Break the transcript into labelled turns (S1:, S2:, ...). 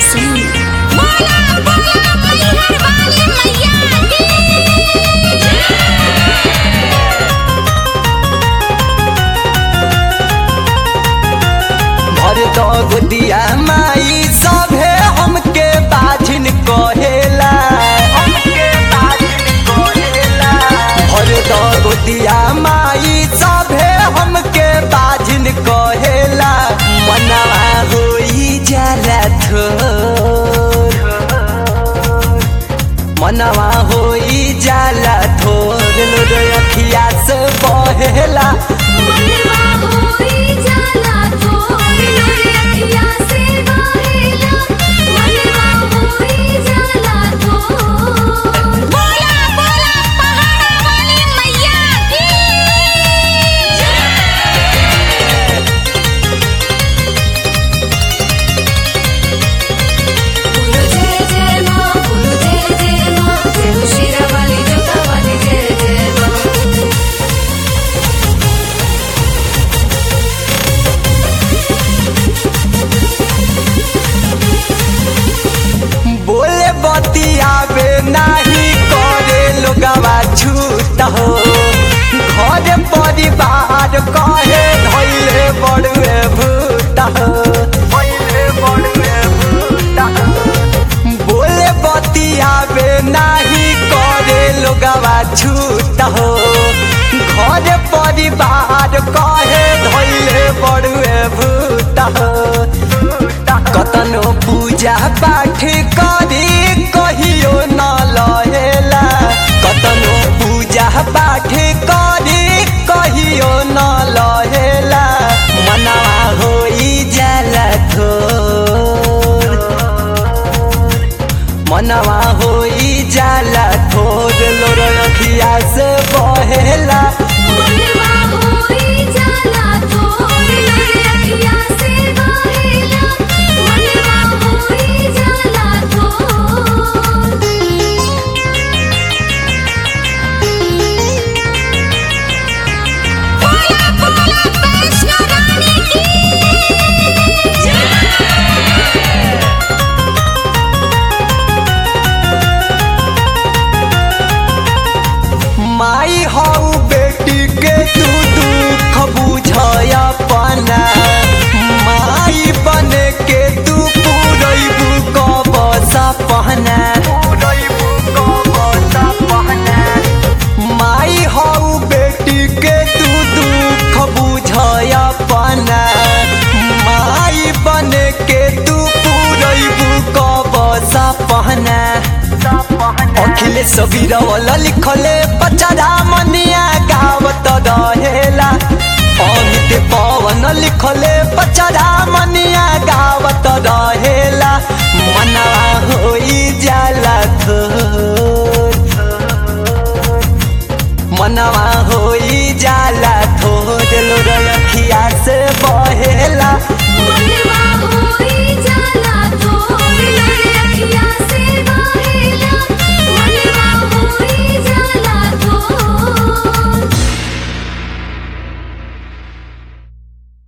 S1: सुन
S2: बोला बोला मैहर वाली मैया की
S3: भर दो गोदिया माई सभे हमके बाझिन कहेला हमके बाझिन कहेला भर दो गोदिया माई सभे हमके बाझिन कहेला मनवा होई जाला थोर मनवा होई जाला थोर लोड अखिया से बहेला
S2: मनवा होई जाला थोर लोरे अखिया से बहेला मनवा होई जाला थोर बोला बोला पहाड़ा वाली मैया की
S1: बोलो जय जय माँ बोलो जय जय माँ जय हो शेरा वाली जोता वाली जय जय माँ
S3: बोले बतियावे नाही करे लोगवा छूट हो घर परिवार कहे धैले बड़ुए भूत हो धैले बड़ुए भूत हो बोले बतियावे नाही करे लोगवा छूट हो घर परिवार कहे धैले बड़ुए भूत हो कतनो पूजा पाठ करी कहियो न लहेला कतनो पूजा पाठ करी कहियो न लहेला मनवा होई जाला थोर मनवा होई जाला थोर लोर अखिया से बहेला
S2: मनवा होई जाला थोर लोरे अखिया से बहेला मनवा होई जाला थोर बोला बोला वैष्णो रानी की
S3: माई हऊ बेटी के तू दुख बुझय अपना माई बने के तू पूरैबू कब सपना माई हऊ बेटी के तू दुख बुझय अपना माई बने के तू पूरैबू कब सपना अखिलेश बिरवल लिखले बचारा मनिया गावत रहेला अमित पवन लिखले बचारा मनिया गावत रहेला मनवा